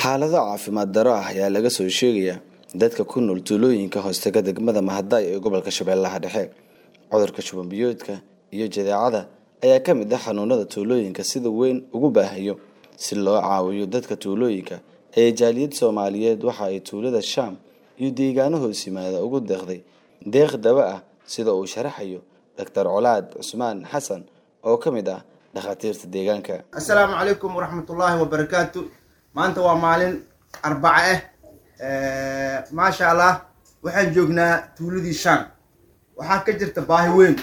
xaalado caafimaad daro ah ayaa laga soo sheegayaa dadka ku nool tuulooyinka hoostega degmada mahadai ee gobolka shabeellaha dhexe cudurka shuban biyoodka iyo jadeecada ayaa ka mid ah xanuunada tuulooyinka sida weyn ugu baahayo si loo caawiyo dadka tuulooyinka ee jaaliyad soomaaliyeed waxa ay tuulada shaam iyo deegaano hoos yimaada ugu deeqday deeq daba ah sida uu sharaxayo doctor colaad cusmaan xasan oo ka mid ah dhakhaatiirta deegaanka assalaamu calaykum waraxmatullaahi wabarakaatu maanta waa maalin arbaca ah maasha allah waxaan joognaa tuuladii shaan waxaa ka jirta baahi weyn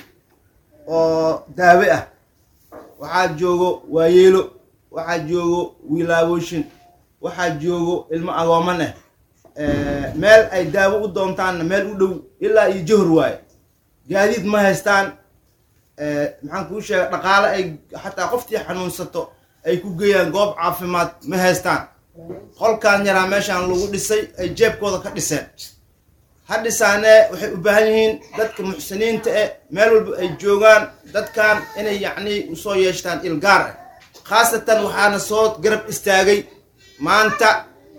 oo daawe ah waxaa joogo waayeelo waxaa joogo wiilaabooshin waxaa joogo ilmo agooman ah meel ay daawo u doontaanna meel u dhow ilaa iyo johor waaye gaadiid ma haystaan maxaan kuu sheega dhaqaale ay xataa qoftii xanuunsato ay ku geeyaan goob caafimaad ma haystaan qolkaan yaraa meeshaan lagu dhisay ay jeebkooda ka dhiseen ha dhisaanee waxay u baahan yihiin dadka muxsiniinta eh meel walba ay joogaan dadkan inay yacnii usoo yeeshtaan ilgaar ah khaasatan waxaana soo garab istaagay maanta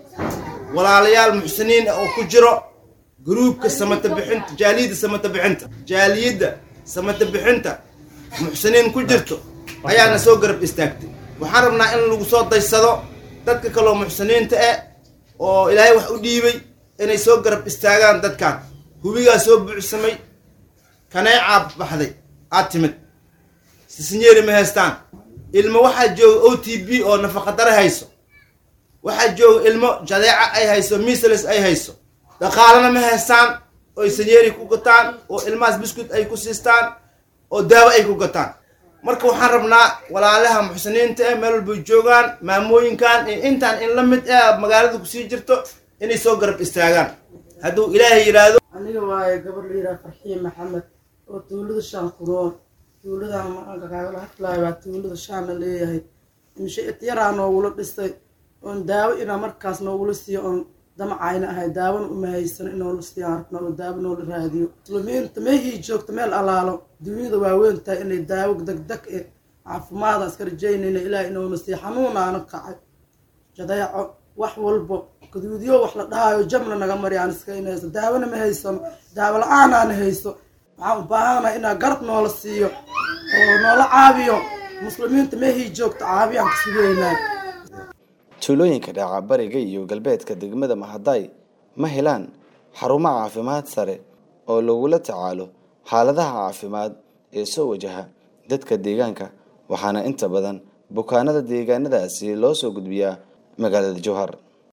walaalayaal muxsiniin ah oo ku jiro gruubka samata bixinta jaaliyadda samata bixinta jaaliyadda samata bixinta muxsiniin ku jirto ayaana soo garab istaagtay waxaan rabnaa in lagu soo daysado dadka kaloo muxsiniinta ah oo ilaahay wax u dhiibay inay soo garab istaagaan dadkan hubigaa soo buuxsamay kaneecaa baxday aad timid sisinyeeri ma haystaan ilmo waxaa jooga o t b oo nafaqadare hayso waxaa jooga ilmo jadeeca ay hayso misalis ay hayso dhaqaalana ma haystaan oy sanyeeri ku gataan oo ilmahaas biscuit ay ku siistaan oo daawo ay ku gataan marka waxaan rabnaa walaalaha muxsiniinta eh meel walbay joogaan maamooyinkan iyo intaan in la mid ah magaalada kusii jirto inay soo garab istaagaan hadduu ilaahay yidhaahdo aniga waaye gabar la yidhaha farxiin maxamed oo tuulada shaan kuroor tuuladan maanka kaagala hadlaayo waa tuulada shaan la leeyahay inshaid yaraa noogula dhistay oon daawo inaa markaas noogula siiyo oon damacayna ahay daawona uma haysano inoola siiyaan rabna oo daawo noola raadiyo muslimiinta meehii joogta meel alaalo dunyada waaweyn tahay inay daawo degdeg e caafimaada iska rajaynayna ilaah inoona siiyo xanuunaana kacay jadeeco wax walbo gaduudyo wax la dhahaayo jamna naga mari aan iska inayso daawona ma haysano daawo la-aanaana hayso waxaan u baahanahay inaa garab noola siiyo oo noola caabiyo muslimiinta meehii joogta caabiyaan ka sugeynaa tuulooyinka dhaca bariga iyo galbeedka degmada mahaday ma helaan xarumo caafimaad sare oo lagula tacaalo xaaladaha caafimaad ee soo wajaha dadka deegaanka waxaana inta badan bukaanada deegaanadaasi loo soo gudbiyaa magaalada jowhar